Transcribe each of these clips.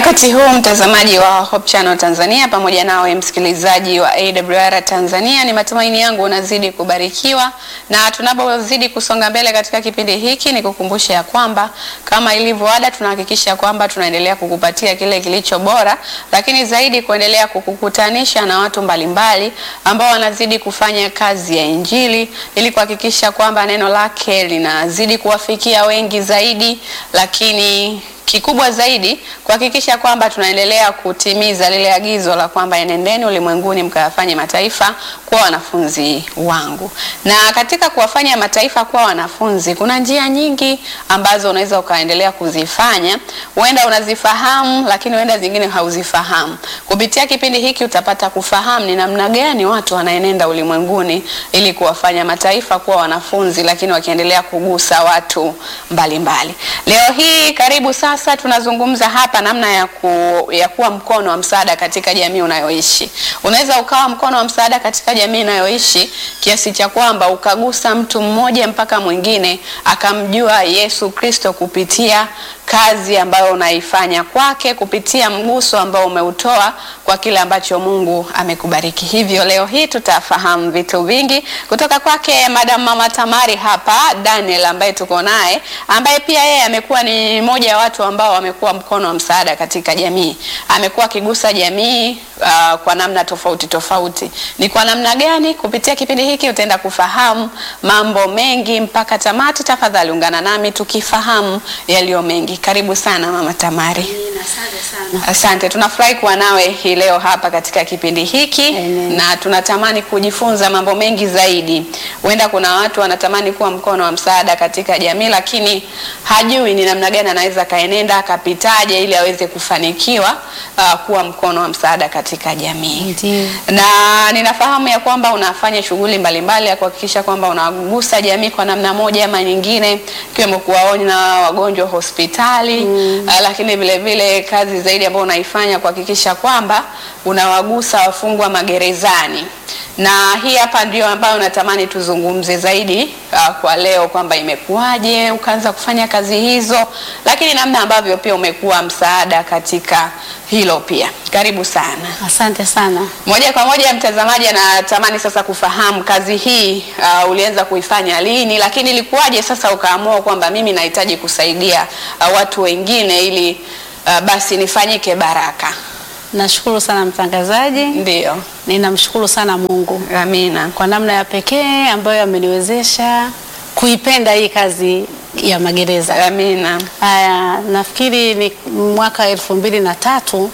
wakati huu mtazamaji wa Hope Channel Tanzania pamoja nawe msikilizaji wa AWR Tanzania, ni matumaini yangu unazidi kubarikiwa, na tunapozidi kusonga mbele katika kipindi hiki, ni kukumbusha ya kwamba kama ilivyo ada, tunahakikisha kwamba tunaendelea kukupatia kile kilicho bora, lakini zaidi kuendelea kukukutanisha na watu mbalimbali ambao wanazidi kufanya kazi ya Injili ili kuhakikisha kwamba neno lake linazidi kuwafikia wengi zaidi, lakini kikubwa zaidi kuhakikisha kwamba tunaendelea kutimiza lile agizo la kwamba enendeni ulimwenguni mkawafanye mataifa kuwa wanafunzi wangu. Na katika kuwafanya mataifa kuwa wanafunzi, kuna njia nyingi ambazo unaweza ukaendelea kuzifanya. Huenda unazifahamu, lakini huenda zingine hauzifahamu. Kupitia kipindi hiki utapata kufahamu ni namna gani watu wanaenenda ulimwenguni ili kuwafanya mataifa kuwa wanafunzi, lakini wakiendelea kugusa watu mbalimbali mbali. Leo hii karibu sasa sasa tunazungumza hapa namna ya, ku, ya kuwa mkono wa msaada katika jamii unayoishi. Unaweza ukawa mkono wa msaada katika jamii unayoishi kiasi cha kwamba ukagusa mtu mmoja mpaka mwingine akamjua Yesu Kristo kupitia kazi ambayo unaifanya kwake, kupitia mguso ambao umeutoa kwa kile ambacho Mungu amekubariki. Hivyo leo hii tutafahamu vitu vingi kutoka kwake Madam Mama Tamari hapa Daniel, ambaye tuko naye, ambaye pia yeye amekuwa ni mmoja wa watu ambao wamekuwa mkono wa msaada katika jamii. Amekuwa akigusa jamii uh, kwa namna tofauti tofauti. Ni kwa namna gani? Kupitia kipindi hiki utaenda kufahamu mambo mengi mpaka tamati. Tafadhali ungana nami tukifahamu yaliyo mengi. Karibu sana Mama Tamari. Asante sana. Asante, tunafurahi kuwa nawe hii leo hapa katika kipindi hiki Amen. na tunatamani kujifunza mambo mengi zaidi. Huenda kuna watu wanatamani kuwa mkono wa msaada katika jamii, lakini hajui ni namna gani anaweza kaenenda akapitaje ili aweze kufanikiwa uh, kuwa mkono wa msaada katika jamii. Ndiyo. Na ninafahamu ya kwamba unafanya shughuli mbalimbali ya kuhakikisha kwamba unagusa jamii kwa namna moja ama nyingine, ikiwemo kuwaona wagonjwa hospitali mm. uh, lakini vile vile kazi zaidi ambayo unaifanya kuhakikisha kwamba unawagusa wafungwa magerezani na hii hapa ndio ambayo natamani tuzungumze zaidi uh, kwa leo kwamba imekuwaje ukaanza kufanya kazi hizo, lakini namna ambavyo pia umekuwa msaada katika hilo pia. Karibu sana. Asante sana. Moja kwa moja, mtazamaji anatamani sasa kufahamu kazi hii uh, ulianza kuifanya lini, lakini ilikuwaje sasa ukaamua kwamba mimi nahitaji kusaidia uh, watu wengine ili uh, basi nifanyike baraka? Nashukuru sana mtangazaji. Ndio, Ninamshukuru sana Mungu amina. kwa namna ya pekee ambayo ameniwezesha kuipenda hii kazi ya magereza. Amina. Haya, nafikiri ni mwaka elfu mbili na tatu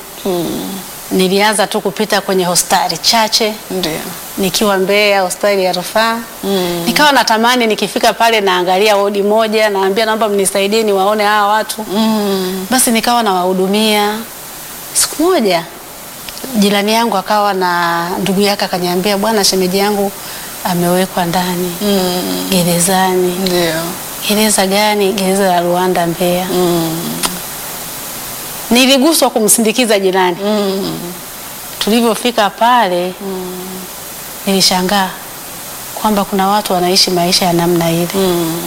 nilianza tu kupita kwenye hospitali chache Ndio. nikiwa Mbeya hospitali ya rufaa mm. nikawa natamani nikifika pale naangalia wodi moja, naambia naomba mnisaidie niwaone hawa watu Mm. basi nikawa nawahudumia. Siku moja jirani yangu akawa na ndugu yake akaniambia, bwana, shemeji yangu amewekwa ndani Mm. gerezani. Ndio. Gereza gani? Gereza la Ruanda Mbeya. Mm. Niliguswa kumsindikiza jirani. Mm. Tulivyofika pale nilishangaa kwamba kuna watu wanaishi maisha ya namna ile. Mm.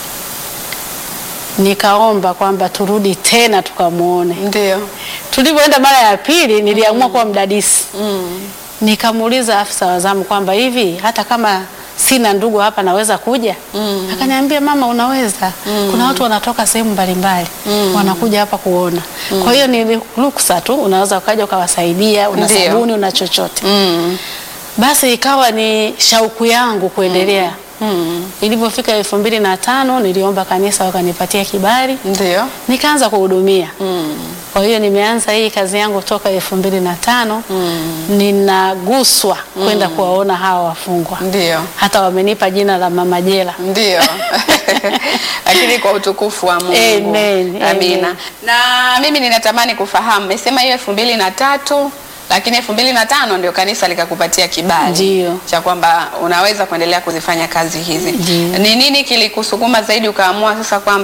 Nikaomba kwamba turudi tena tukamwone. Ndio. Tulivyoenda mara ya pili niliamua kuwa mdadisi. Mm. Nikamuuliza afisa wa zamu kwamba hivi hata kama sina ndugu hapa naweza kuja? Mm. Akaniambia mama, unaweza. Kuna watu wanatoka sehemu mbalimbali Mm. wanakuja hapa kuona. Kwa hiyo ni ruksa tu, unaweza ukaja ukawasaidia, una Ndio. sabuni, una chochote. Mm. Basi ikawa ni shauku yangu kuendelea. Mm. Ilivyofika elfu mbili na tano niliomba kanisa wakanipatia kibali, Ndio. nikaanza kuhudumia. Mm. Kwa hiyo nimeanza hii kazi yangu toka elfu mbili na tano Mm. ninaguswa kwenda kuwaona hawa wafungwa, Ndio. hata wamenipa jina la mama jela. Ndio. Lakini kwa utukufu wa Mungu. Amen, Amina. amen. Na mimi ninatamani kufahamu, mesema hiyo elfu mbili na tatu lakini elfu mbili na tano ndio kanisa likakupatia kibali Ndio. cha kwamba unaweza kuendelea kuzifanya kazi hizi. Ndio. Ni nini kilikusukuma zaidi ukaamua sasa kwamba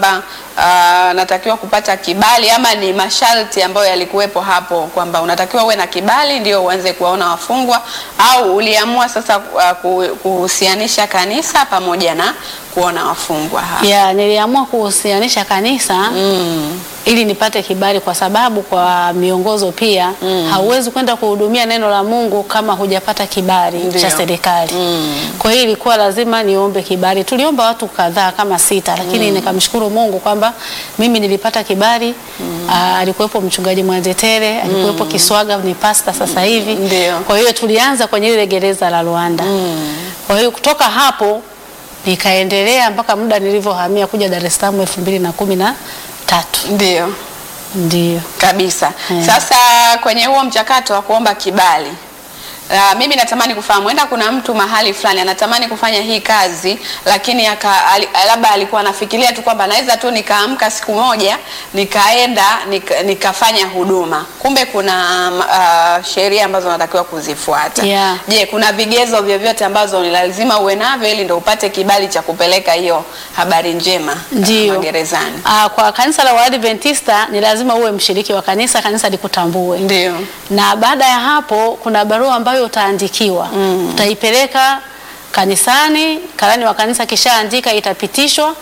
ah, natakiwa kupata kibali ama ni masharti ambayo yalikuwepo hapo kwamba unatakiwa uwe na kibali ndio uanze kuwaona wafungwa au uliamua sasa ah, ku- kuhusianisha kanisa pamoja na kuona wafungwa hapa? ya niliamua kuhusianisha kanisa Mm. ili nipate kibali, kwa sababu kwa miongozo pia hauwezi kwenda kuhudumia neno la Mungu kama hujapata kibali Ndio. cha serikali. Mm. Kwa hiyo ilikuwa lazima niombe kibali. Tuliomba watu kadhaa kama sita, lakini nikamshukuru Mungu kwamba mimi nilipata kibali. Aa, alikuwepo mchungaji Mwanzetere, alikuwepo Kiswaga ni pasta sasa hivi. Ndio. Kwa hiyo tulianza kwenye ile gereza la Luanda. Kwa hiyo kutoka hapo nikaendelea mpaka muda nilivyohamia kuja Dar es Salaam elfu mbili na kumi na tatu. Ndio. Ndio. kabisa. Mm. Sasa kwenye huo mchakato wa kuomba kibali Uh, mimi natamani kufahamu, enda kuna mtu mahali fulani anatamani kufanya hii kazi, lakini aka, ali, labda alikuwa anafikiria tu kwamba naweza tu nikaamka siku moja nikaenda nika, nikafanya huduma, kumbe kuna uh, sheria ambazo unatakiwa kuzifuata. Yeah. Je, kuna vigezo vyovyote ambazo ni lazima uwe navyo ili ndo upate kibali cha kupeleka hiyo habari njema uh, Ndio. magerezani? Ah, kwa kanisa la Waadventista ni lazima uwe mshiriki wa kanisa, kanisa likutambue. Ndio. Na baada ya hapo kuna barua ambayo utaandikiwa. Utaipeleka kanisani, karani wa kanisa kishaandika itapitishwa,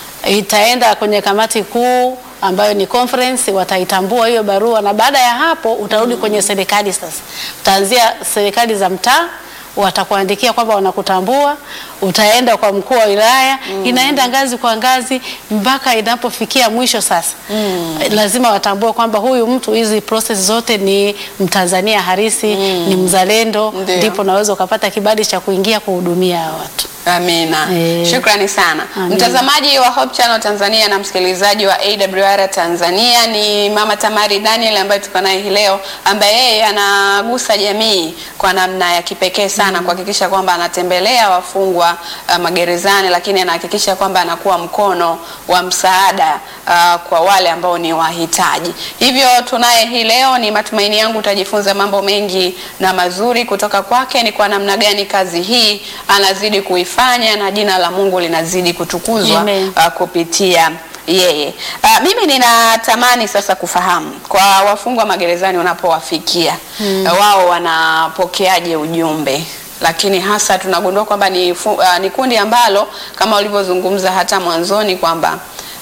itaenda kwenye kamati kuu ambayo ni conference, wataitambua hiyo barua, na baada ya hapo utarudi kwenye serikali. Sasa utaanzia serikali za mtaa watakuandikia kwamba wanakutambua, utaenda kwa mkuu wa wilaya, inaenda ngazi kwa ngazi mpaka inapofikia mwisho. Sasa lazima watambue kwamba huyu mtu, hizi process zote ni Mtanzania halisi, ni mzalendo, Ndio. ndipo naweza ukapata kibali cha kuingia kuhudumia hawa watu. Amina. Eh. Shukrani sana. Amina. Mtazamaji wa Hope Channel Tanzania na msikilizaji wa AWR Tanzania ni Mama Tamari Daniel ambaye tuko naye hii leo ambaye yeye anagusa jamii kwa namna ya kipekee sana kuhakikisha kwamba anatembelea wafungwa uh, magerezani lakini anahakikisha kwamba anakuwa mkono wa msaada uh, kwa wale ambao ni wahitaji. Hivyo tunaye hii leo, ni matumaini yangu utajifunza mambo mengi na mazuri kutoka kwake, ni kwa namna gani kazi hii anazidi kuifanya na jina la Mungu linazidi kutukuzwa Amen. uh, kupitia yeye. Uh, mimi ninatamani sasa kufahamu kwa wafungwa magerezani unapowafikia uh, wao wanapokeaje ujumbe lakini hasa tunagundua kwamba ni, fu- uh, ni kundi ambalo kama ulivyozungumza hata mwanzoni kwamba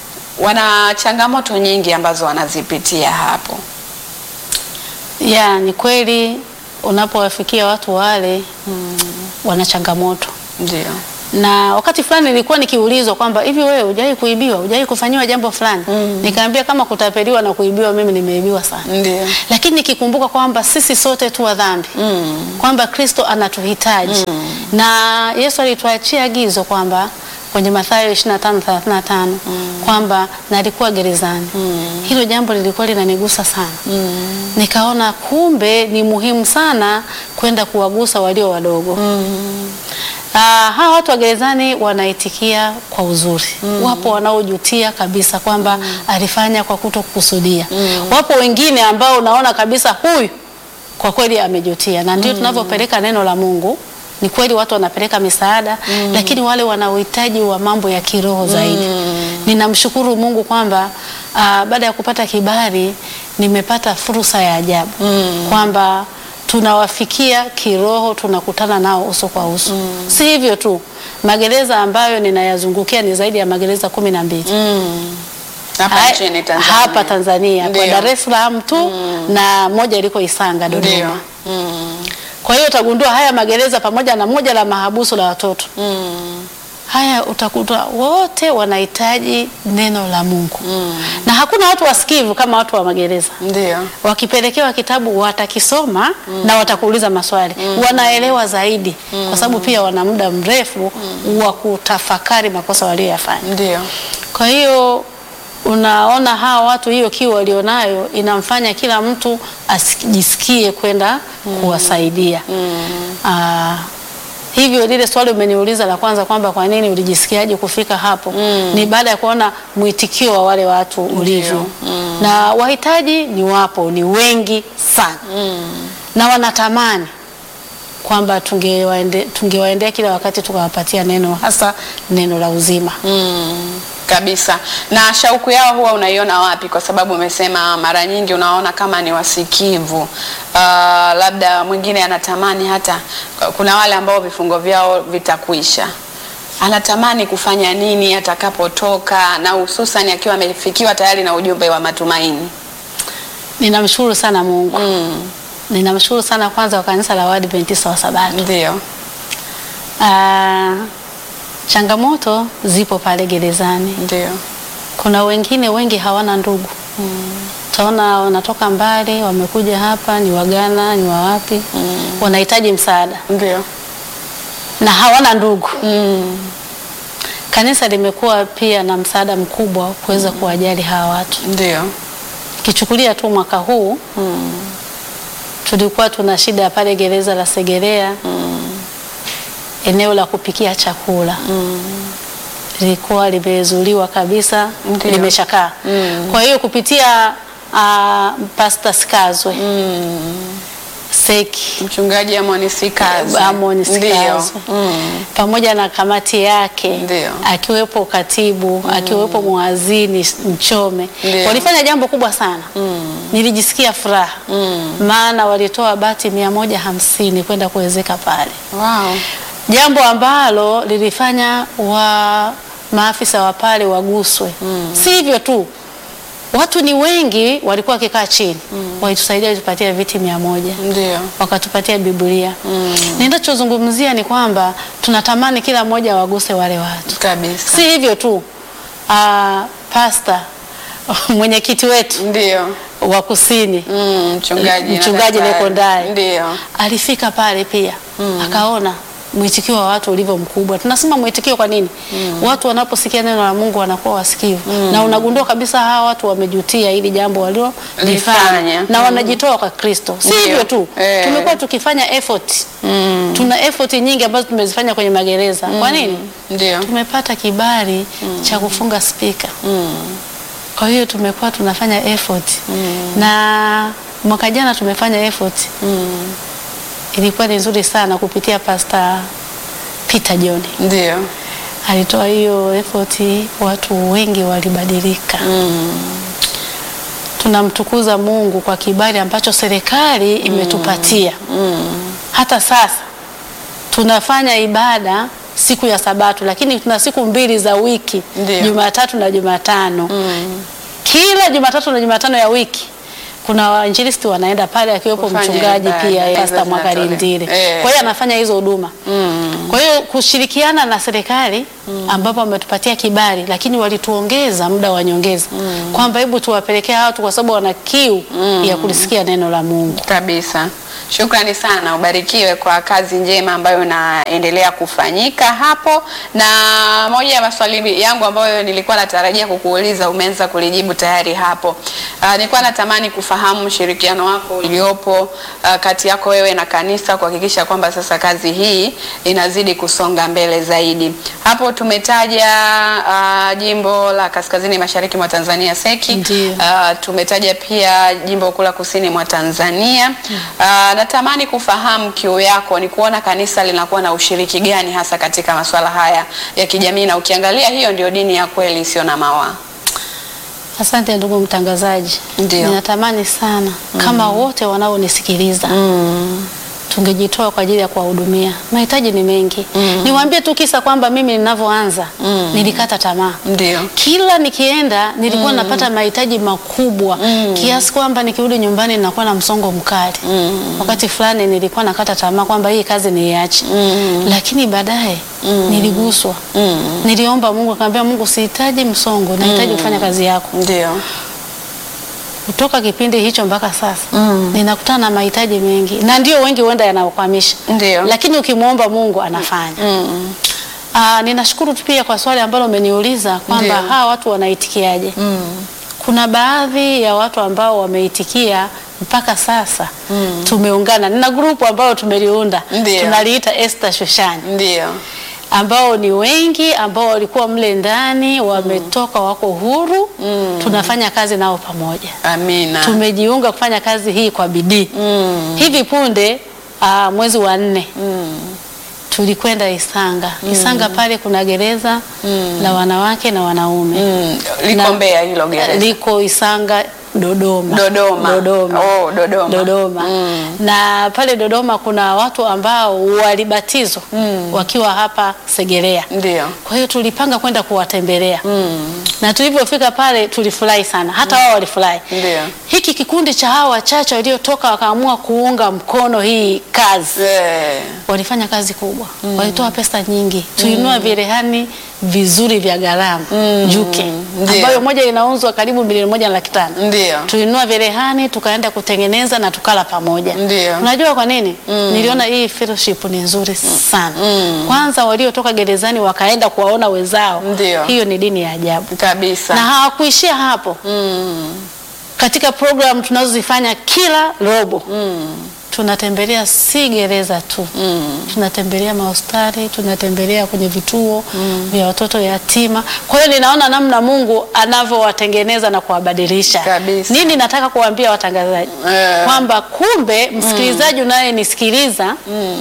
wana changamoto nyingi ambazo wanazipitia hapo. Ya, ni kweli unapowafikia watu wale wana changamoto Ndio. na wakati fulani nilikuwa nikiulizwa kwamba hivi wewe hujawahi kuibiwa, hujawahi kufanyiwa jambo fulani? Nikaambia kama kutapeliwa na kuibiwa, mimi nimeibiwa sana, Ndio. lakini nikikumbuka kwamba sisi sote tu wa dhambi kwamba Kristo anatuhitaji na Yesu alituachia agizo kwamba kwenye Mathayo 25:35 kwamba na alikuwa gerezani. Hilo jambo lilikuwa linanigusa sana. Nikaona kumbe ni muhimu sana kwenda kuwagusa walio wadogo. Ah, hawa watu wa gerezani wanaitikia kwa uzuri. Wapo wanaojutia kabisa kwamba alifanya kwa kutokusudia. Wapo wengine ambao unaona kabisa huyu kwa kweli amejutia, na ndio tunavyopeleka neno la Mungu. Ni kweli watu wanapeleka misaada, lakini wale wana uhitaji wa mambo ya kiroho zaidi. Ninamshukuru Mungu kwamba ah, baada ya kupata kibali nimepata fursa ya ajabu kwamba tunawafikia kiroho, tunakutana nao uso kwa uso. Si hivyo tu, magereza ambayo ninayazungukia ni zaidi ya magereza kumi na mbili Hapa Hai- nchini Tanzania. hapa Tanzania kwa Ndio. Dar es Salaam tu na moja iliko Isanga Ndio. Dodoma. Mm. Kwa hiyo utagundua haya magereza pamoja na moja la mahabusu la watoto haya utakuta wote wanahitaji neno la Mungu na hakuna watu wasikivu kama watu wa magereza. Ndio. Wakipelekewa kitabu watakisoma na watakuuliza maswali, wanaelewa zaidi kwa sababu pia wana muda mrefu wa kutafakari makosa walioyafanya. Ndio. Kwa hiyo unaona hawa watu, hiyo kiu walionayo inamfanya kila mtu asijisikie kwenda kuwasaidia. Aa, hivyo lile swali umeniuliza la kwanza kwamba kwa nini ulijisikiaje kufika hapo, ni baada ya kuona mwitikio wa wale watu ulivyo, na wahitaji ni wapo, ni wengi sana na wanatamani kwamba tungewaende- tungewaendea kila wakati tukawapatia neno hasa neno la uzima. kabisa. Na shauku yao huwa unaiona wapi? Kwa sababu umesema mara nyingi unaona kama ni wasikivu. Uh, labda mwingine anatamani hata, kuna wale ambao vifungo vyao vitakwisha, anatamani kufanya nini atakapotoka, na hususan akiwa amefikiwa tayari na ujumbe wa matumaini. Ninamshukuru sana Mungu. Mm, Ninamshukuru sana kwanza kwa kanisa la Waadventista wa Sabato. ndio. Ah, changamoto zipo pale gerezani. Ndio. Kuna wengine wengi hawana ndugu. Utaona wanatoka mbali, wamekuja hapa, ni Wagana, ni wawapi, wanahitaji msaada Ndio. na hawana ndugu. Mm, Kanisa limekuwa pia na msaada mkubwa kuweza kuwajali hawa watu. ndio. Kichukulia tu mwaka huu tulikuwa tuna shida pale gereza la Segerea, eneo la kupikia chakula lilikuwa limezuliwa kabisa, Ndio. limeshakaa. Kwa hiyo kupitia uh, Pastor Skazwe Seki Mchungaji Amon Sikazi. Amon Ndio. Skazwe Mm, pamoja na kamati yake Ndio. akiwepo katibu akiwepo mwazini Mchome Ndio. walifanya jambo kubwa sana nilijisikia furaha maana walitoa bati mia moja hamsini kwenda kuwezeka pale Wow. jambo ambalo lilifanya wa maafisa wa pale waguswe si hivyo tu watu ni wengi walikuwa wakikaa chini walitusaidia walitupatia viti mia moja Ndio. wakatupatia Biblia. Ninachozungumzia ni kwamba tunatamani kila mmoja waguse wale watu, Kabisa. si hivyo tu. Uh, pasta mwenyekiti wetu Ndio. wa kusini Mm, mchungaji na Mchungaji daktari. Lekondari. Ndio. alifika pale pia akaona mwitikio wa watu ulivyo mkubwa. Tunasema mwitikio kwa nini? Watu wanaposikia neno la Mungu wanakuwa wasikivu na unagundua kabisa hawa watu wamejutia ili jambo Lifanya. waliolifanya na wanajitoa kwa Kristo. Si Ndio. hivyo tu, Eh. tumekuwa tukifanya effort. Tuna effort nyingi ambazo tumezifanya kwenye magereza. Kwa nini? Ndio. Tumepata kibali cha kufunga spika. Kwa hiyo tumekuwa tunafanya effort na mwaka jana tumefanya effort ilikuwa ni nzuri sana kupitia Pastor Peter John Ndio. alitoa hiyo effort, watu wengi walibadilika. Tunamtukuza Mungu kwa kibali ambacho serikali imetupatia. Hata sasa tunafanya ibada siku ya Sabato, lakini tuna siku mbili za wiki, Ndio. Jumatatu na Jumatano. Kila Jumatatu na Jumatano ya wiki kuna wainjilisti wanaenda pale, akiwepo Kufanya mchungaji ibada, pia hizo Pastor zinatolewa. Mwakalindile. Eh. Kwa hiyo anafanya hizo huduma. Kwa hiyo kushirikiana na serikali ambapo wametupatia kibali, lakini walituongeza muda wa nyongeza kwamba hebu tuwapelekea watu kwa sababu wana kiu ya kulisikia neno la Mungu. Kabisa. Shukrani sana, ubarikiwe kwa kazi njema ambayo inaendelea kufanyika hapo. Na moja ya maswali yangu ambayo nilikuwa natarajia kukuuliza umeanza kulijibu tayari hapo. Uh, nilikuwa natamani kufahamu ushirikiano wako uliopo uh, kati yako wewe na kanisa kuhakikisha kwamba sasa kazi hii inazidi kusonga mbele zaidi. Hapo tumetaja uh, jimbo la kaskazini mashariki mwa Tanzania Seki. Ndiyo. Uh, tumetaja pia jimbo kuu la kusini mwa Tanzania. Uh, natamani kufahamu kiu yako ni kuona kanisa linakuwa na ushiriki gani hasa katika masuala haya ya kijamii, na ukiangalia hiyo ndio dini ya kweli isiyo na mawaa. Asante ndugu mtangazaji. Ndio. Ninatamani sana kama wote wanaonisikiliza tungejitoa kwa ajili ya kuwahudumia. Mahitaji ni mengi. Niwaambie tu kisa kwamba mimi ninavyoanza nilikata tamaa. Ndio. Kila nikienda nilikuwa napata mahitaji makubwa kiasi kwamba nikirudi nyumbani ninakuwa na msongo mkali. Wakati fulani nilikuwa nakata tamaa kwamba hii kazi niiache, lakini baadaye niliguswa. Niliomba Mungu, akamwambia Mungu, sihitaji msongo, nahitaji kufanya kazi yako. Ndio. Kutoka kipindi hicho mpaka sasa ninakutana na mahitaji mengi, na ndio wengi huenda yanaokwamisha, Ndio. lakini ukimwomba Mungu anafanya. Mm. Aa, ninashukuru tu pia kwa swali ambalo umeniuliza kwamba Ndio. hawa watu wanaitikiaje. Kuna baadhi ya watu ambao wameitikia mpaka sasa tumeungana. Nina grupu ambao tumeliunda Ndio. tunaliita Esther Shushani Ndio. ambao ni wengi ambao walikuwa mle ndani wametoka, wako huru, tunafanya kazi nao pamoja. Amina. Tumejiunga kufanya kazi hii kwa bidii. Hivi punde aa, mwezi wa nne tulikwenda Isanga. Isanga pale kuna gereza la wanawake na wanaume Mm, liko Na- Mbeya hilo gereza. liko Isanga Dodoma. Dodoma. Dodoma. Oh, Dodoma. Dodoma. Mm. Na pale Dodoma kuna watu ambao walibatizwa wakiwa hapa Segerea. Ndio. Kwa hiyo tulipanga kwenda kuwatembelea na tulipofika pale tulifurahi sana, hata wao walifurahi. Ndio. Hiki kikundi cha hawa wachache waliotoka wakaamua kuunga mkono hii kazi Eh, walifanya kazi kubwa, walitoa pesa nyingi, tulinunua virehani vizuri vya gharama juke, Ndio. ambayo moja inauzwa karibu milioni moja na laki tano. Ndio. Tulinunua virehani tukaenda kutengeneza na tukala pamoja. Ndio. Unajua kwa nini? Niliona hii fellowship ni nzuri sana. Kwanza waliotoka gerezani wakaenda kuwaona wenzao, Ndio. hiyo ni dini ya ajabu, Kabisa. na hawakuishia hapo katika program tunazozifanya kila robo tunatembelea si gereza tu tunatembelea mahospitali tunatembelea kwenye vituo vya watoto yatima kwa hiyo ninaona namna mungu anavyowatengeneza na kuwabadilisha Kabisa. nini nataka kuwaambia watangazaji Eh. kwamba kumbe msikilizaji unayenisikiliza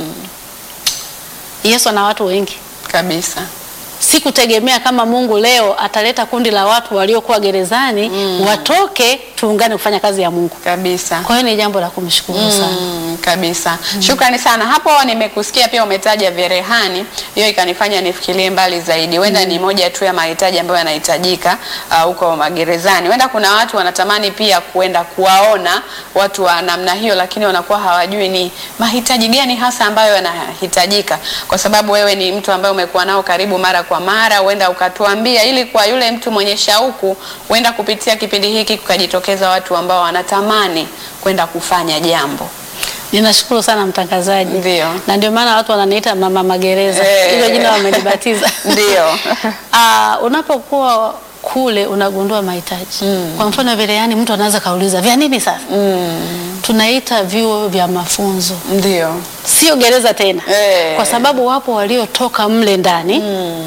yesu ana watu wengi Kabisa. sikutegemea kama Mungu leo ataleta kundi la watu waliokuwa gerezani watoke tuungane kufanya kazi ya Mungu. Kabisa. Kwa hiyo ni jambo la kumshukuru sana. Mm, kabisa. Shukrani sana. Hapo nimekusikia pia umetaja vyerehani, hiyo ikanifanya nifikirie mbali zaidi. Wenda ni moja tu ya mahitaji ambayo yanahitajika uh, huko magerezani. Wenda kuna watu wanatamani pia kuenda kuwaona watu wa namna hiyo, lakini wanakuwa hawajui ni mahitaji gani hasa ambayo yanahitajika, kwa sababu wewe ni mtu ambaye umekuwa nao karibu mara kwa mara, huenda ukatuambia, ili kwa yule mtu mwenye shauku, huenda kupitia kipindi hiki kukajitokeza watu ambao wanatamani kwenda kufanya jambo. Ninashukuru sana mtangazaji. Ndio. Na ndio maana watu wananiita mama magereza. Eh. Hilo jina wamelibatiza. Ndio. Ah, unapokuwa kule unagundua mahitaji. Kwa mfano vile yani mtu anaweza kauliza vya nini sasa? Tunaita vyuo vya mafunzo. Ndio. Sio gereza tena. Eh. Kwa sababu wapo waliotoka mle ndani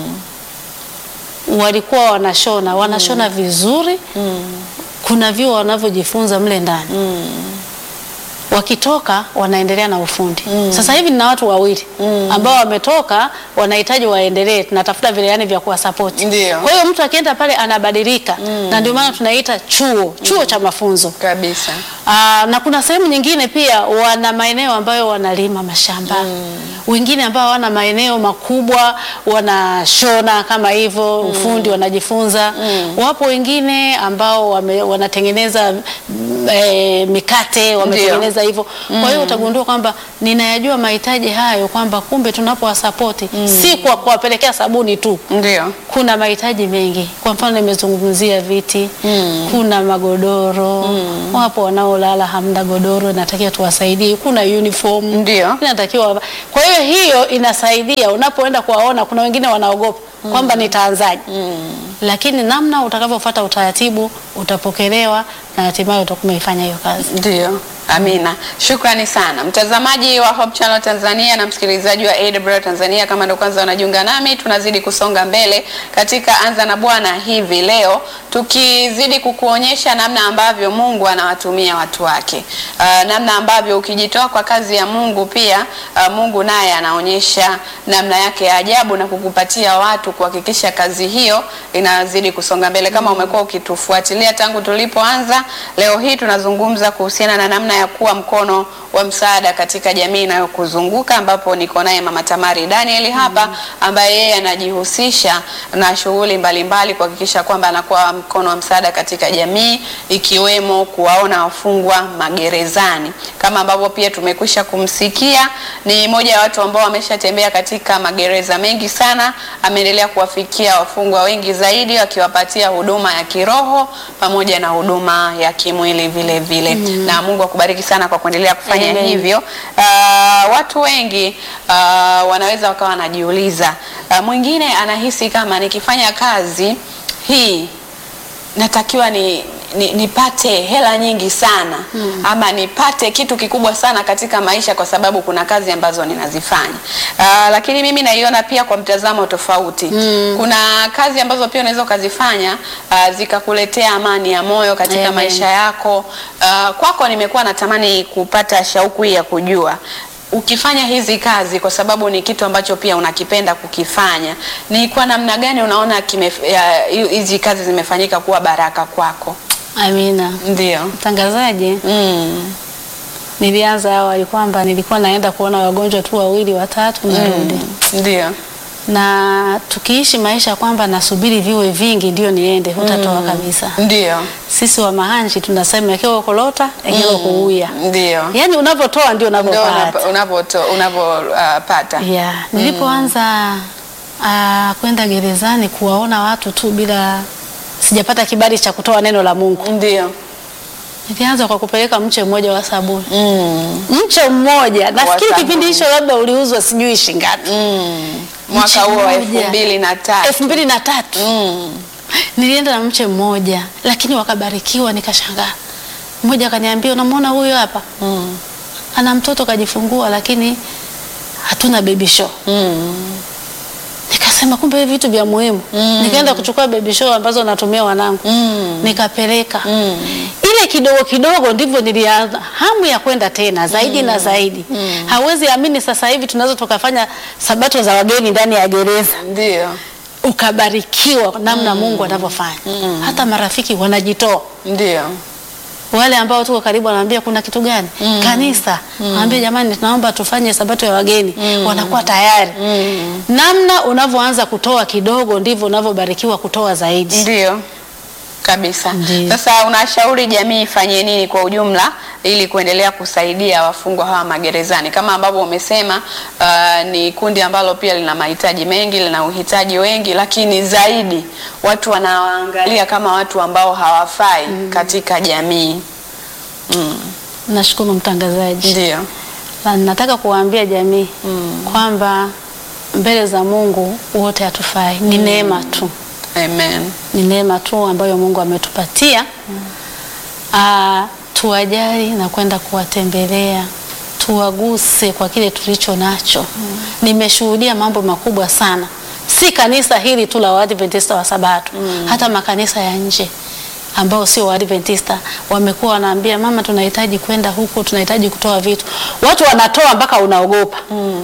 walikuwa wanashona wanashona vizuri kuna vyuo wanavyojifunza mle ndani wakitoka wanaendelea na ufundi sasa hivi nina watu wawili ambao wametoka wanahitaji waendelee tunatafuta vileani vya kuwasapoti Ndio. kwa hiyo mtu akienda pale anabadilika na ndio maana tunaita chuo chuo cha mafunzo Kabisa. Aa, na kuna sehemu nyingine pia wana maeneo ambayo wanalima mashamba wengine ambao hawana maeneo makubwa wanashona kama hivyo ufundi wanajifunza wapo wengine ambao wame, wanatengeneza mm, eh, mikate wametengeneza hivyo kwa hiyo utagundua kwamba ninayajua mahitaji hayo kwamba kumbe tunapowasapoti si kwa kuwapelekea sabuni tu Ndio. kuna mahitaji mengi. Kwa mfano nimezungumzia viti kuna magodoro wapo wanaolala hamna godoro, natakiwa tuwasaidie. Kuna uniform Ndio. inatakiwa. Kwa hiyo hiyo inasaidia unapoenda kuwaona. Kuna wengine wanaogopa kwamba nitaanzaje, lakini namna utakavyofuata utaratibu utapokelewa na hatimaye utakuwa umeifanya hiyo kazi. Ndio. Amina. Shukrani sana mtazamaji wa Hope Channel Tanzania na msikilizaji wa AWR Tanzania. Kama ndio kwanza unajiunga nami, tunazidi kusonga mbele katika Anza na Bwana hivi leo, tukizidi kukuonyesha namna ambavyo Mungu anawatumia watu wake, uh, namna ambavyo ukijitoa kwa kazi ya Mungu pia uh, Mungu naye anaonyesha namna yake ya ajabu na kukupatia watu kuhakikisha kazi hiyo inazidi kusonga mbele. Kama umekuwa ukitufuatilia tangu tulipoanza, leo hii tunazungumza kuhusiana na namna ya kuwa mkono wa msaada katika jamii inayokuzunguka ambapo niko naye Mama Tamari Daniel hapa ambaye yeye anajihusisha na shughuli mbalimbali kuhakikisha kwamba anakuwa mkono wa msaada katika jamii ikiwemo kuwaona wafungwa magerezani. Kama ambavyo pia tumekwisha kumsikia, ni moja ya watu ambao wameshatembea katika magereza mengi sana, ameendelea kuwafikia wafungwa wengi zaidi akiwapatia huduma ya kiroho pamoja na huduma ya kimwili vile vile. Na Mungu akubariki sana kwa kuendelea kufanya Amen. hivyo. Uh, watu wengi uh, wanaweza wakawa wanajiuliza, uh, mwingine anahisi kama nikifanya kazi hii natakiwa ni ni- nipate hela nyingi sana ama nipate kitu kikubwa sana katika maisha kwa sababu kuna kazi ambazo ninazifanya. Uh, lakini mimi naiona pia kwa mtazamo tofauti. Kuna kazi ambazo pia unaweza ukazifanya uh, zikakuletea amani ya moyo katika Amen. maisha yako. Uh, kwako nimekuwa natamani kupata shauku hii ya kujua ukifanya hizi kazi kwa sababu ni kitu ambacho pia unakipenda kukifanya, ni kwa namna gani unaona kime, ya, hizi kazi zimefanyika kuwa baraka kwako? Amina. Ndio. Mtangazaji, Mm. nilianza awali kwamba nilikuwa naenda kuona wagonjwa tu wawili watatu narudi, Ndio. na tukiishi maisha kwamba nasubiri viwe vingi ndio niende, hutatoa kabisa. Ndio. Sisi wa mahanji tunasema ekewa kolota ekewa kuuya, Ndio. yaani unavyotoa ndio Ndio unavyopata. unapoto unapopata. Yeah. Nilipoanza ah, kwenda gerezani kuwaona watu tu bila sijapata kibali cha kutoa neno la Mungu, Ndio. nilianza kwa kupeleka mche mmoja wa sabuni Mm. mche mmoja nafikiri sabuni. kipindi hicho labda uliuzwa sijui shingapi Mm. Mwaka Mche huo wa elfu mmoja. mbili na tatu. elfu mbili na tatu Mm. nilienda na mche mmoja lakini wakabarikiwa nikashangaa mmoja akaniambia unamwona huyo hapa Mm. ana mtoto kajifungua lakini hatuna baby show Mm. nikasema kumbe hivi vitu vya muhimu nikaenda kuchukua baby show ambazo natumia wanangu Mm. nikapeleka Mm. ile kidogo kidogo ndivyo nilianza hamu ya kwenda tena zaidi na zaidi. Hawezi amini, sasa hivi tunaweza tukafanya sabato za wageni ndani ya gereza, Ndio. ukabarikiwa namna Mungu anavyofanya. Hata marafiki wanajitoa, Ndio. wale ambao tuko karibu wanaambia kuna kitu gani kanisa, wanaambia jamani, tunaomba tufanye sabato ya wageni, wanakuwa tayari. Namna unavyoanza kutoa kidogo ndivyo unavyobarikiwa kutoa zaidi. Ndio kabisa. Ndiyo. Sasa unashauri jamii ifanye nini kwa ujumla ili kuendelea kusaidia wafungwa hawa magerezani? Kama ambavyo umesema, uh, ni kundi ambalo pia lina mahitaji mengi, lina uhitaji wengi, lakini zaidi watu wanawaangalia kama watu ambao hawafai katika jamii. Nashukuru mtangazaji. Ndio. Na nataka kuwaambia jamii kwamba mbele za Mungu wote hatufai, ni neema tu, Amen. ni neema tu ambayo Mungu ametupatia. Ah, tuwajali na kwenda kuwatembelea, tuwaguse kwa kile tulicho nacho. Nimeshuhudia mambo makubwa sana, si kanisa hili tu la Waadventista wa Sabato, hata makanisa ya nje ambao sio Waadventista wamekuwa wanaambia mama, tunahitaji kwenda huko, tunahitaji kutoa vitu. Watu wanatoa mpaka unaogopa.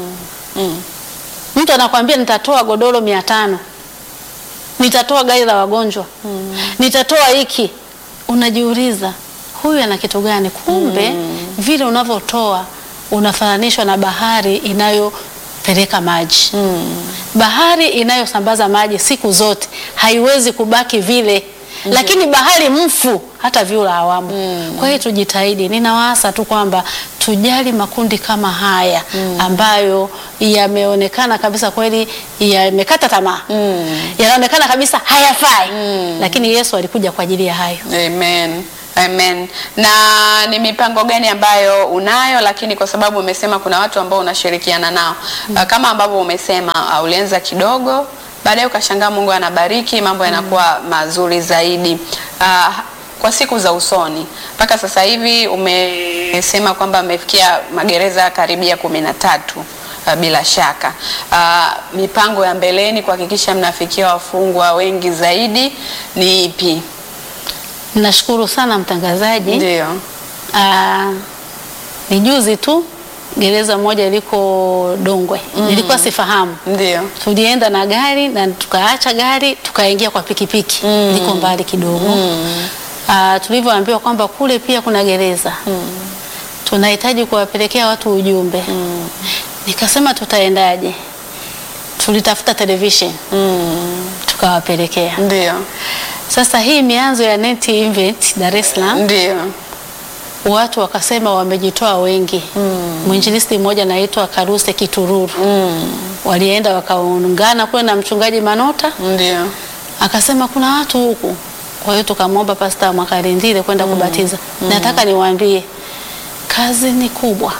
Mtu anakwambia nitatoa godoro mia tano, nitatoa gari la wagonjwa, nitatoa hiki. Unajiuliza huyu ana kitu gani? Kumbe vile unavyotoa unafananishwa na bahari inayopeleka maji. Bahari inayosambaza maji siku zote haiwezi kubaki vile lakini bahari mfu hata vyura hawamo. Kwa hiyo tujitahidi, ninawaasa tu kwamba tujali makundi kama haya ambayo yameonekana kabisa kweli yamekata tamaa, yanaonekana kabisa hayafai, lakini Yesu alikuja kwa ajili ya hayo. Amen. Amen. Na ni mipango gani ambayo unayo, lakini kwa sababu umesema kuna watu ambao unashirikiana nao uh, kama ambavyo umesema uh, ulianza kidogo, baadaye ukashangaa Mungu anabariki, mambo yanakuwa mazuri zaidi uh, kwa siku za usoni. Mpaka sasa hivi umesema kwamba amefikia magereza karibia kumi na tatu. Uh, bila shaka uh, mipango ya mbeleni kuhakikisha mnafikia wafungwa wengi zaidi ni ipi? Nashukuru sana mtangazaji. Ndio. Ah, ni juzi tu gereza moja liko Dongwe, nilikuwa sifahamu Ndio. tulienda na gari na tukaacha gari tukaingia kwa pikipiki liko mbali kidogo Ah, tulivyoambiwa kwamba kule pia kuna gereza tunahitaji kuwapelekea watu ujumbe nikasema tutaendaje tulitafuta television tukawapelekea Ndio. sasa hii mianzo ya net event Dar es Salaam Ndio. watu wakasema wamejitoa wengi. Mwinjilisti mmoja anaitwa Karuse Kitururu walienda wakaungana kule na mchungaji Manota, Ndio. akasema kuna watu huku. Kwa hiyo tukamwomba Pasta Mwakalindile kwenda kubatiza. Nataka niwaambie kazi ni kubwa.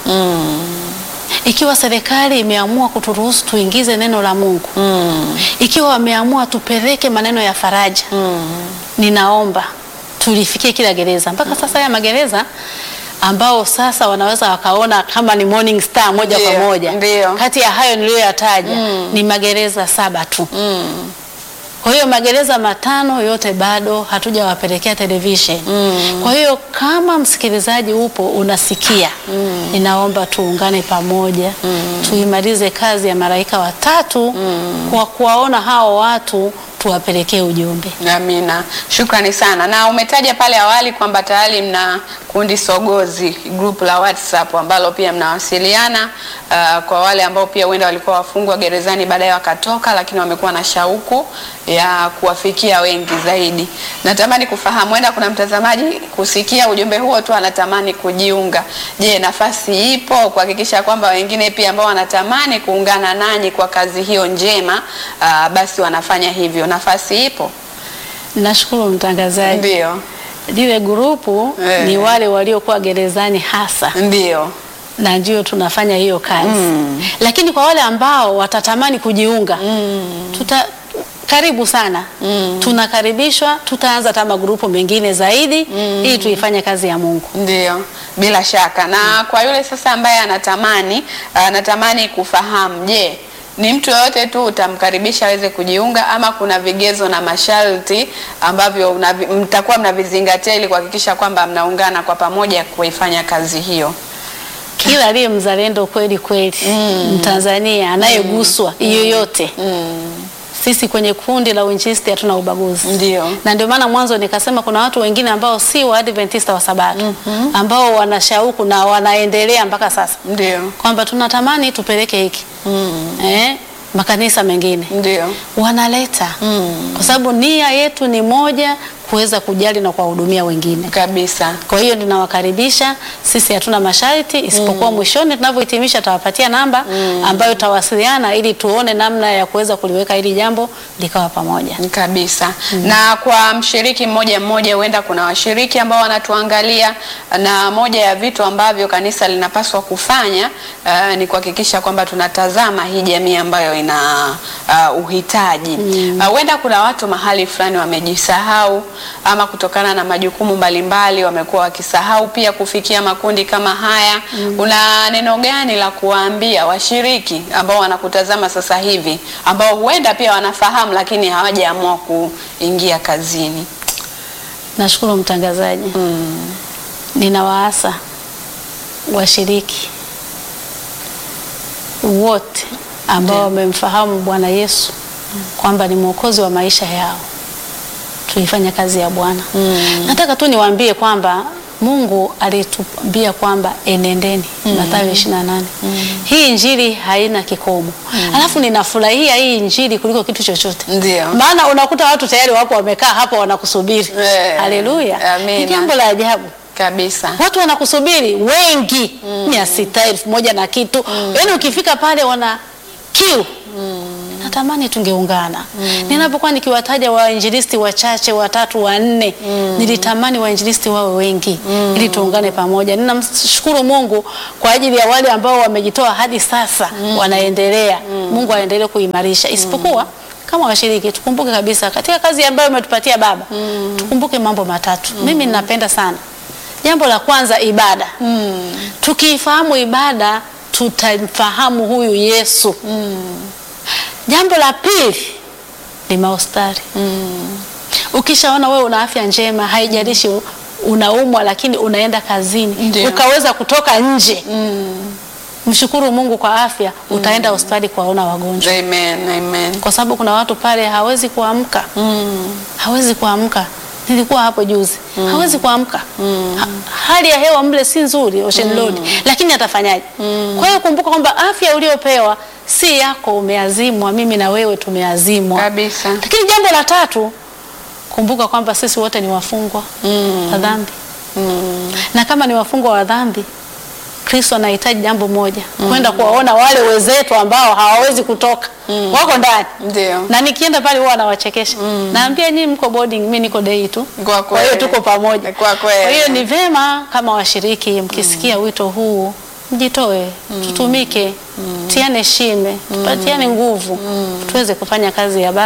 Ikiwa serikali imeamua kuturuhusu tuingize neno la Mungu, ikiwa wameamua tupeleke maneno ya faraja, ninaomba tulifikie kila gereza. Mpaka sasa haya magereza ambao sasa wanaweza wakaona kama ni Morning Star moja kwa Ndio, moja, ndio. kati ya hayo niliyoyataja ni magereza saba tu. Kwa hiyo magereza matano yote bado hatujawapelekea television. Kwa hiyo kama msikilizaji upo unasikia, ninaomba tuungane pamoja tuimalize kazi ya malaika watatu kwa kuwaona hao watu tuwapelekee ujumbe. Amina, shukrani sana. Na umetaja pale awali kwamba tayari mna kundi sogozi group la WhatsApp ambalo pia mnawasiliana uh, kwa wale ambao pia huenda walikuwa wafungwa gerezani baadaye wakatoka, lakini wamekuwa na shauku ya kuwafikia wengi zaidi. Natamani kufahamu, huenda kuna mtazamaji kusikia ujumbe huo tu anatamani kujiunga. Je, nafasi ipo kuhakikisha kwamba wengine pia ambao wanatamani kuungana nanyi kwa kazi hiyo njema uh, basi wanafanya hivyo? Nafasi ipo? Nashukuru mtangazaji. Ndio, Lile grupu Eh. ni wale waliokuwa gerezani hasa ndio. na ndio tunafanya hiyo kazi lakini kwa wale ambao watatamani kujiunga tuta karibu sana tunakaribishwa. Tutaanza hata magrupu mengine zaidi ili tuifanye kazi ya Mungu. Ndio, bila shaka. Na kwa yule sasa ambaye anatamani anatamani kufahamu, je, ni mtu yoyote tu utamkaribisha aweze kujiunga ama kuna vigezo na masharti ambavyo unavi- mtakuwa mnavizingatia ili kuhakikisha kwamba mnaungana kwa pamoja kuifanya kazi hiyo? Kila aliye mzalendo kweli kweli Mtanzania anayeguswa yoyote sisi kwenye kundi la uinjilisti hatuna ubaguzi. Ndio. Na ndio maana mwanzo nikasema kuna watu wengine ambao si wa Adventista wa Sabato ambao wana shauku na wanaendelea mpaka sasa Ndio, kwamba tunatamani tupeleke hiki eh, makanisa mengine ndio. wanaleta kwa sababu nia yetu ni moja, kuweza kujali na kuwahudumia wengine. Kabisa. Kwa hiyo ninawakaribisha. Sisi hatuna masharti isipokuwa mwishoni tunavyohitimisha tawapatia namba ambayo tawasiliana ili tuone namna ya kuweza kuliweka hili jambo likawa pamoja. Kabisa. Na kwa mshiriki mmoja mmoja, huenda kuna washiriki ambao wanatuangalia, na moja ya vitu ambavyo kanisa linapaswa kufanya uh, ni kuhakikisha kwamba tunatazama hii jamii ambayo ina uh, uhitaji. Uh, huenda kuna watu mahali fulani wamejisahau, ama kutokana na majukumu mbalimbali wamekuwa wakisahau pia kufikia makundi kama haya. Una neno gani la kuwaambia washiriki ambao wanakutazama sasa hivi ambao huenda pia wanafahamu lakini hawajaamua kuingia kazini? Nashukuru mtangazaji. Ninawaasa washiriki wote ambao wamemfahamu Bwana Yesu kwamba ni mwokozi wa maisha yao, tuifanye kazi ya Bwana. Nataka tu niwaambie kwamba Mungu alituambia kwamba enendeni, Mathayo 28. Hii injili haina kikomo. Alafu ninafurahia hii injili kuliko kitu chochote. Ndio. Maana unakuta watu tayari wapo wamekaa hapo wanakusubiri. Eh, Haleluya. amina. Ni jambo la ajabu. Kabisa. Watu wanakusubiri wengi, mia sita elfu moja na kitu. Yaani ukifika pale wana kiu. Natamani tungeungana. Ninapokuwa nikiwataja wainjilisti wachache watatu wanne, nilitamani wainjilisti wawe wengi ili tuungane pamoja. Ninamshukuru Mungu kwa ajili ya wale ambao wamejitoa hadi sasa wanaendelea. Mungu aendelee kuimarisha. Isipokuwa kama washiriki tukumbuke kabisa katika kazi ambayo umetupatia Baba, tukumbuke mambo matatu. Mimi ninapenda sana. Jambo la kwanza ibada. Tukiifahamu ibada tutamfahamu huyu Yesu. Jambo la pili ni maustari. Ukishaona wewe una afya njema, haijalishi unaumwa, lakini unaenda kazini Ndio. ukaweza kutoka nje, mshukuru Mungu kwa afya, utaenda hospitali kuwaona wagonjwa, Amen. Amen. kwa sababu kuna watu pale hawezi kuamka hawezi kuamka. Nilikuwa hapo juzi, hawezi kuamka. Ha, hali ya hewa mle si nzuri Ocean Road, lakini atafanyaje? Kwa hiyo kumbuka kwamba afya uliopewa si yako, umeazimwa. Mimi na wewe tumeazimwa Kabisa. Lakini jambo la tatu, kumbuka kwamba sisi wote ni wafungwa wa dhambi, na kama ni wafungwa wa dhambi Kristo anahitaji jambo moja, kwenda kuwaona wale wenzetu ambao hawawezi kutoka, wako ndani Ndio. na nikienda pale huwa anawachekesha naambia, nyinyi mko boarding, mimi niko day tu, Kwa kwa hiyo kweli. tuko pamoja. Kwa kweli. Kwa hiyo ni vema kama washiriki mkisikia wito huu mjitoe, tutumike, tiane shime, tupatiane nguvu, tuweze kufanya kazi ya Baba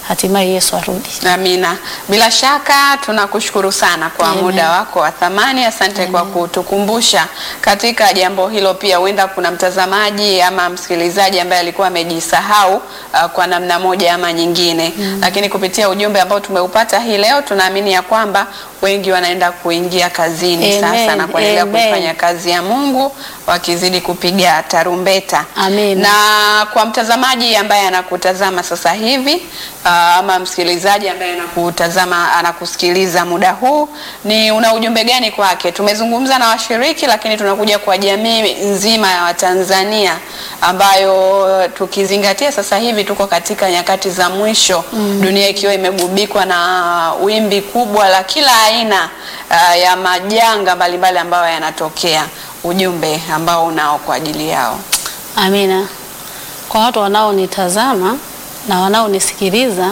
hatimaye Yesu arudi. Amina. Bila shaka tunakushukuru sana kwa Amen. muda wako wa thamani. Asante kwa kutukumbusha katika jambo hilo. Pia huenda kuna mtazamaji ama msikilizaji ambaye alikuwa amejisahau uh, kwa namna moja ama nyingine, lakini kupitia ujumbe ambao tumeupata hii leo tunaamini ya kwamba wengi wanaenda kuingia kazini Amen. sasa na kuendelea Amen. kuifanya kazi ya Mungu wakizidi kupiga tarumbeta. Amen. Na kwa mtazamaji ambaye anakutazama sasa hivi uh, ama msikilizaji ambaye anakutazama anakusikiliza muda huu, ni una ujumbe gani kwake? Tumezungumza na washiriki, lakini tunakuja kwa jamii nzima ya Watanzania ambayo tukizingatia sasa hivi tuko katika nyakati za mwisho, dunia ikiwa imegubikwa na wimbi kubwa la kila aina uh, ya majanga mbalimbali ambayo yanatokea. Ujumbe ambao unao kwa ajili yao. Amina. Kwa watu wanaonitazama na wanaonisikiliza,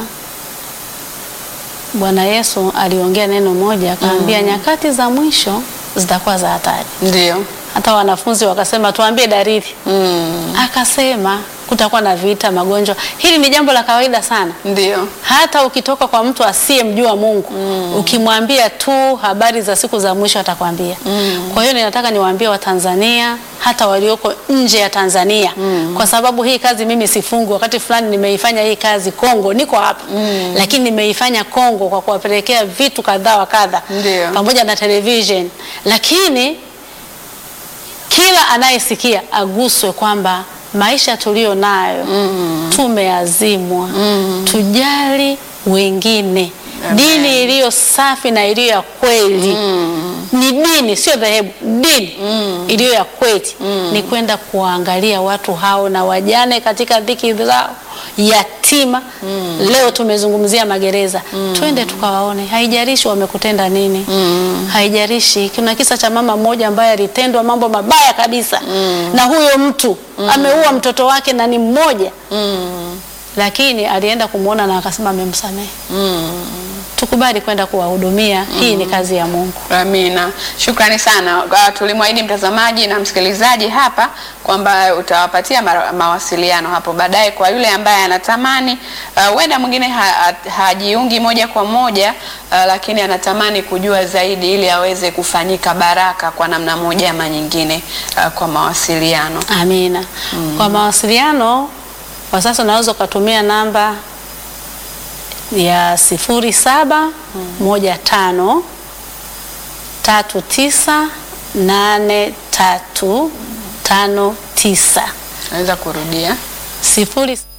Bwana Yesu aliongea neno moja, akaambia nyakati za mwisho zitakuwa za hatari. Ndio. Hata wanafunzi wakasema tuambie dalili. Mm. Akasema kutakuwa na vita, magonjwa. Hili ni jambo la kawaida sana. Ndio. Hata ukitoka kwa mtu asiyemjua Mungu ukimwambia tu habari za siku za mwisho atakwambia. Kwa hiyo ninataka niwaambie Watanzania hata walioko nje ya Tanzania kwa sababu hii kazi mimi sifungu. Wakati fulani nimeifanya hii kazi Kongo, niko hapa lakini nimeifanya Kongo kwa kuwapelekea vitu kadhaa wa kadha Ndio. pamoja na television, lakini kila anayesikia aguswe kwamba maisha tuliyo nayo tumeazimwa, tujali wengine. Amen. Dini iliyo safi na iliyo ya kweli ni dini, sio dhehebu. Dini iliyo ya kweli ni kwenda kuwaangalia watu hao na wajane katika dhiki zao, yatima. Leo tumezungumzia magereza, twende tukawaone, haijalishi wamekutenda nini, haijalishi. Kuna kisa cha mama mmoja ambaye alitendwa mambo mabaya kabisa na huyo mtu ameua mtoto wake na ni mmoja, lakini alienda kumwona na akasema amemsamehe. Tukubali kwenda kuwahudumia, hii ni kazi ya Mungu. Amina, shukrani sana. Uh, tulimwahidi mtazamaji na msikilizaji hapa kwamba utawapatia ma mawasiliano hapo baadaye kwa yule ambaye anatamani huenda uh, mwingine ha hajiungi moja kwa moja uh, lakini anatamani kujua zaidi ili aweze kufanyika baraka kwa namna moja ama nyingine uh, kwa mawasiliano. Amina. Kwa mawasiliano kwa sasa unaweza ukatumia namba ya sifuri saba moja tano tatu tisa nane tatu tano tisa Naweza kurudia sifuri